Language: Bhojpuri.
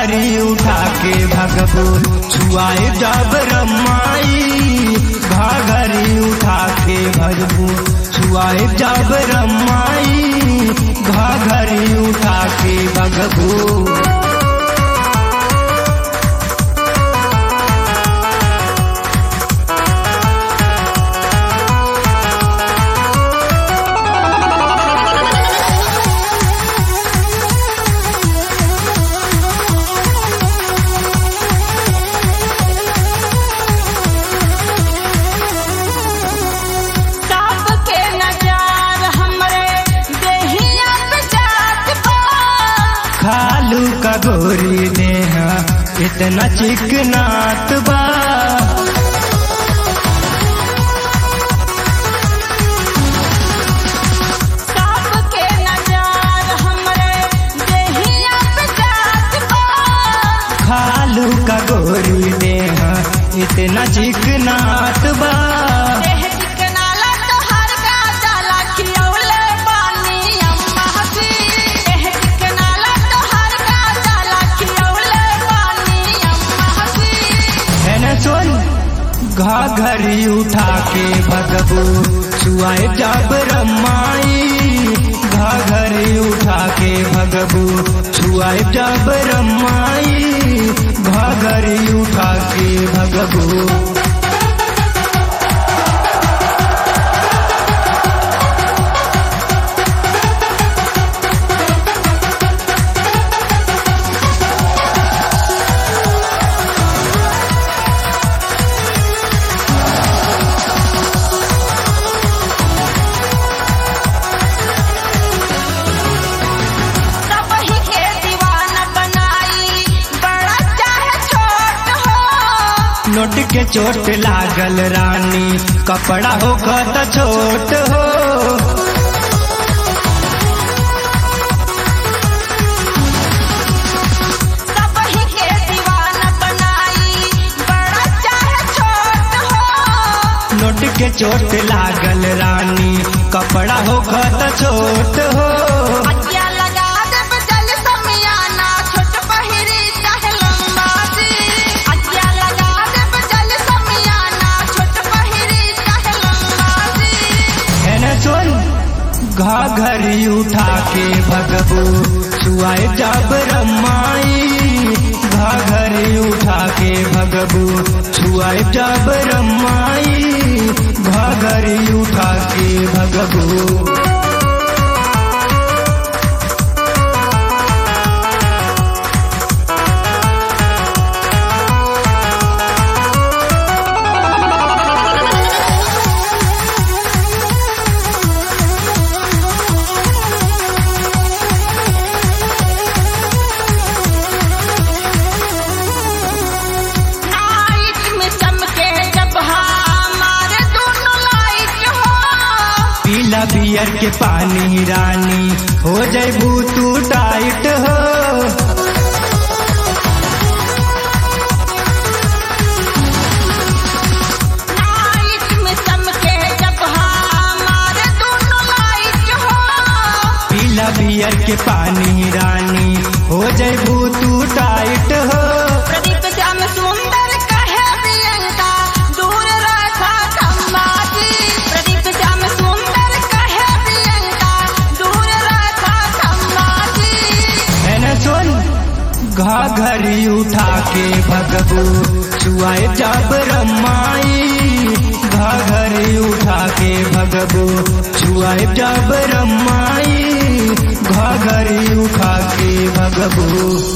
घाघरी उठा के भगबू छुआए जब रमाई घाघरी उठा के भगबू छुआए जब रमाई घाघरी उठा के भगबू ताप के नजार हमरे देहिया पे जात बा खालू का गोरी नेहा इतना चिकनात बा ताप के नजार हमरे देहिया पे जात बा खालू का गोरी नेहा इतना चिकनात बा देह चिकनाला तोहर का जाला खियौले पानी अम्मा हसी देह चिकनाला तोहर का जाला खियौले पानी अम्मा हसी है न सुन घाघरी उठा के भगबू छुआए जब रमाई घाघरी उठा के भगबू छुआए जब रमाई घाघरी उठा के भगबू सबही के दीवाना बनाई बड़ा चाहे छोट हो नोट के चोट लागल रानी कपड़ा हो त छोट हो सबही के दीवाना बनाई बड़ा चाहे छोट हो नोट के चोट लागल रानी कपड़ा हो त छोट हो अज्ञा लगा दे बदल समियाना छोट पहिरी चाहे लंबा सी अज्ञा लगा दे बदल समियाना छोट पहिरी चाहे लंबा सी है न सुन घाघरी उठा के भगबू छुआए जब रमाई घाघरी उठा के भगबू छुआए जब रमाई घाघरी उठा के भगबू नाइट में चमके जब हमारे दोनों लाइट हो पीला बियर के पानी रानी हो जैबू तू टाइट हो नाइट में चमके जब हमारे दोनों लाइट हो पीला बियर के पानी रानी हो जैबू तू टाइट हो प्रदीप श्याम सुंदर कहे प्रियंका दूर रखा खम्बाजी प्रदीप श्याम सुंदर कहे प्रियंका दूर रखा खम्बाजी है न सुन घाघरी उठा के भगबू छुआए जब रमाई घाघरी उठा के भगबू छुआए जब रमाई घाघरी उठा के भगबू